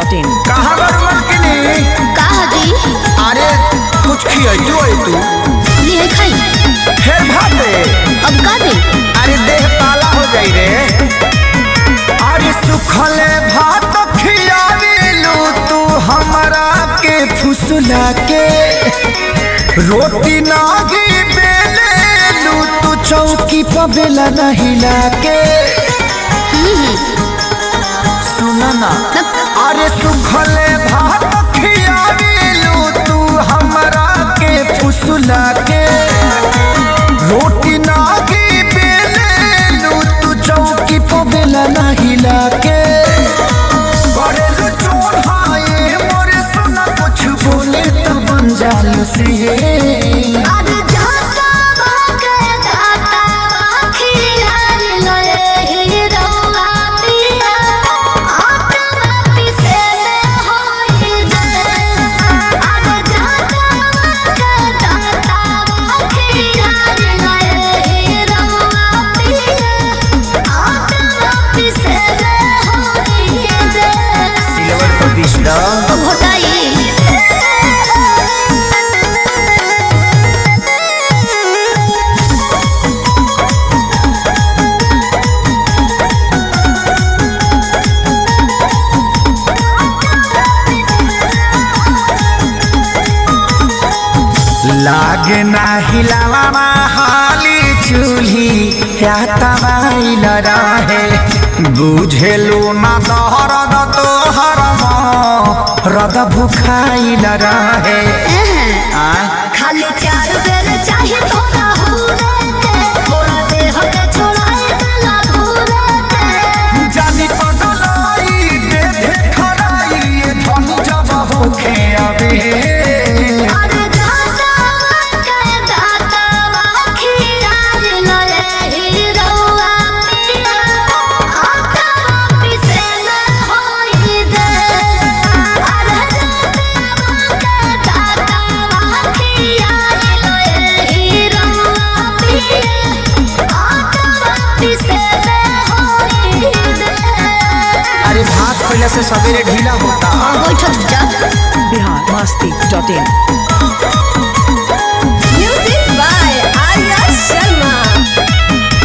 in. कहाँ बारू मलकिनी का हजी अरे कुछ खियाइतो है तू लिए खाई फिर भात दे अब का दे अरे देह पाला हो जाई रे अरे सुखले भात खियाविलू तू हमरा के फुसला के रोटी नागी बेलेलू तू चौकी पर बेला न हिला के सुना ना अरे सुखले भात खियाविलू तू हमरा के फुसला के रोटी नागी बेलेलू तू चौकी पर बेला न हिला के करेलू चोर हाय मोरे सुना कुछ बोले तो बन जालू से अरे जाता भागे जाता खियाल लए हीरोआ पिया आत्मा पिसे होई दे अरे जाता भागे जाता खियाल लए हीरोआ पिया आत्मा पिसे होई दे सिल्वर पर बिस्दा घोटाई लागे ना हिलावा हाली चूल्ही या तबाइल रहे बुझेलू ना दहरद तोहर रद भुखाइल रहे आय खाली चार बेर चाहे थोड़ा हुरे के थोड़ा देह के छोड़ाए गला घूरे के जानी पगलाई दे दे खराई ये धन जब होखे अबे अरे दाता के दाता खियाल लए हीरोआ पिया आका पिसे न होई दे अरे दाता के दाता खियाल लए हीरोआ पिया आका पिसे न होई दे अरे भात पहले से सवेरे ढीला होता बैठक जा Bihar Masti.in. Music by Arya Sharma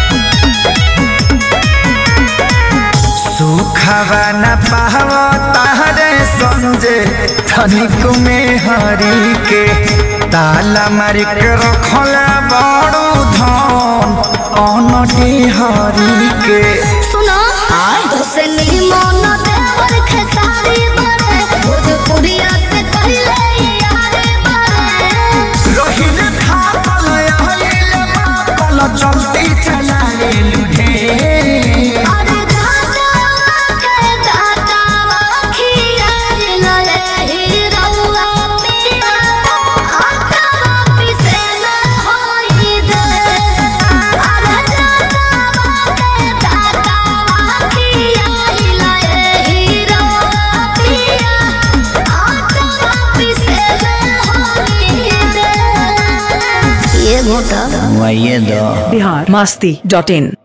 सुखवा न पावा तारे संजे धनिक में हरी के ताला मारी के रखला बड़ू धन अनटी हरी के सुनो हुसैन मन देवर खेसारी बने भोजपुरिया से पहले यार बने रहिले थापल आइले मापल चलती चला ले लुढे अरे दाता के दाता खियाल लए हीरोआ पिया आका पिसे न होई दे अरे दाता के दाता खियाल लए हीरोआ पिया आका पिसे न होई दे ये घोटा वही दो Bihar Masti.in.